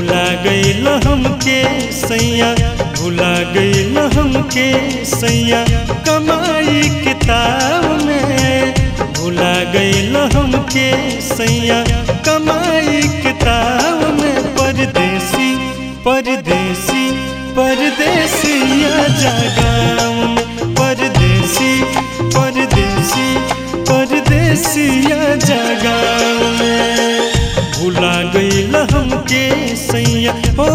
भुला गईल हमके सैया भुला गईल हमके सैया कमाई किताब में भुला गईल हमके सैया कमाई किताब में परदेसी परदेसी परदेसिया जगाम में परदेसी परदेसी परदेसिया जगाम में भुला गईल हमके सैया हो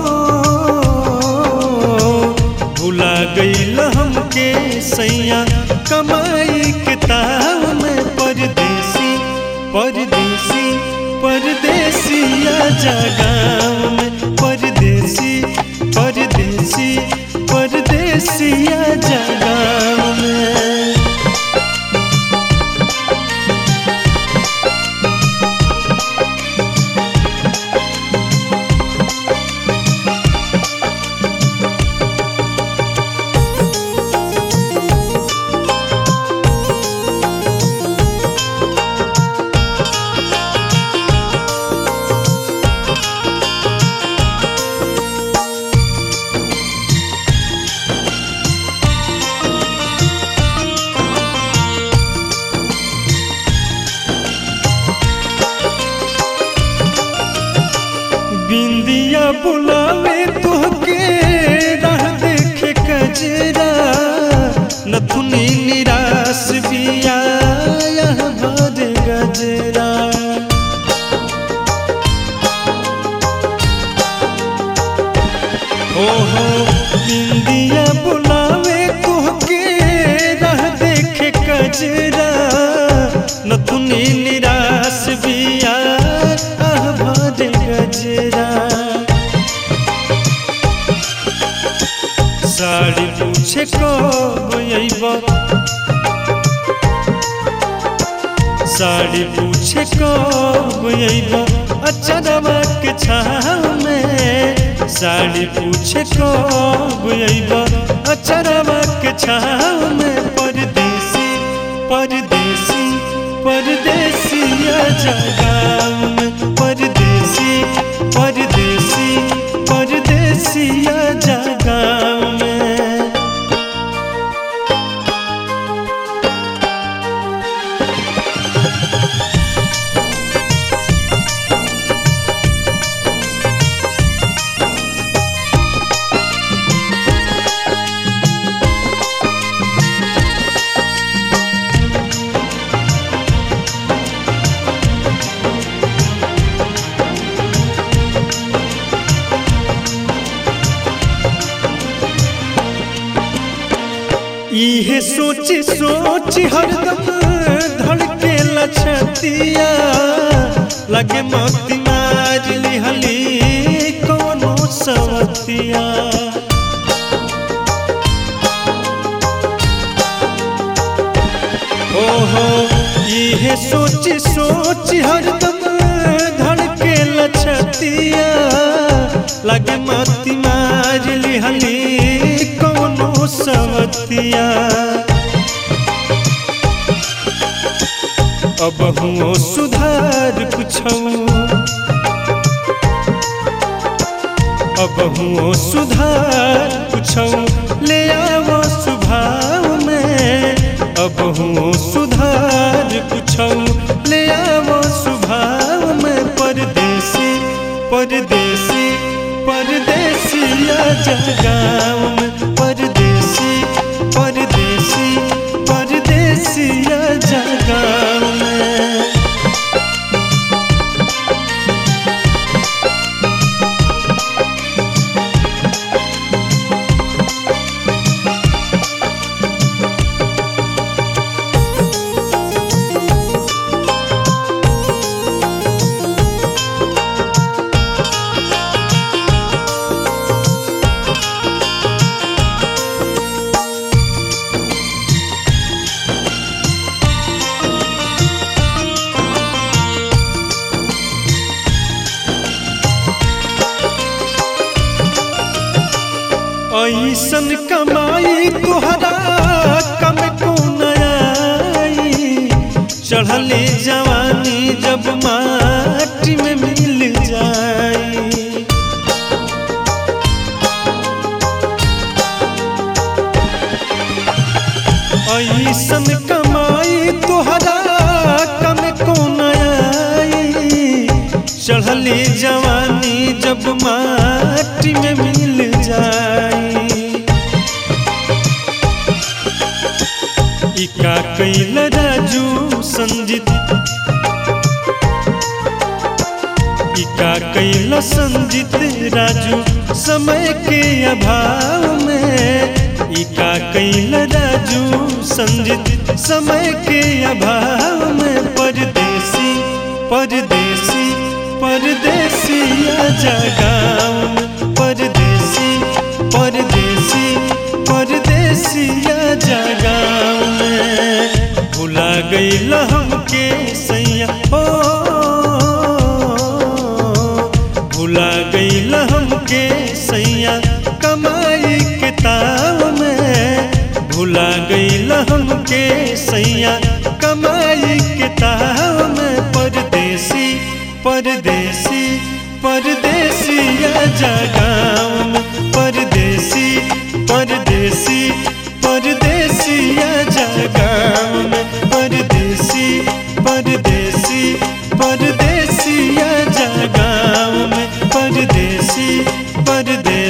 भुला गईल हमके सैया कमाई किताब में परदेसी परदेसी परदेसिया जगाम में परदेसी परदेसी परदेसिया जगाम में बिंदिया बुलावे तोहके राह देखे कजरा नथुनी निराश बिया यह भर गजरा हो हो बिंदिया बुलावे तोहके राह देखे कजरा नथुनी निराश बिया आह भर गजरा साड़ी पूछे कब अइब साड़ी पूछे कब अइब अचरवा के छाव में साड़ी पूछे कब अइब अचरवा के छाव में परदेसी परदेसी परदेसिया जगाम में परदेसी परदेसी परदेसिया जगाम में इहे सोच सोच हरदम धड़के लछतिया लगे मोती मार लिहली कोनो सवतिया ओहो इहे सोच सोच हरदम धड़के लछतिया लगे मोती मार लिहली कोनो सवतिया अब हुओ सुधार कुछौ अब हुओ सुधार कुछौ ले आवो स्वभाव में अब हुओ सुधार कुछौ ले आवो स्वभाव में परदेसी परदेसी परदेसिया जगाम में परदेसी परदेसी परदेसिया जगाम में ऐसन कमाई तुहरा कम को आई चढ़ले जवानी जब माटी में मिल जाई जवानी जब माटी में मिल जाई इका कैल राजू संजित इका कैल संजित राजू समय के अभाव में इका कैल राजू संजित समय के अभाव में परदेसी परदेसी परदेसिया जगाम परदेसी परदेसी परदेसिया जगाम भुला गईल हमके सैया हो भुला गईल हमके सैया कमाई के ताव में भुला गईल हमके सैया कमाई के ताव में परदेसी परदेसी परदेसिया जगाम परदेसी परदेसी परदेसिया जगाम परदेसी परदेसी परदेसिया जगाम परदेसी परदेसी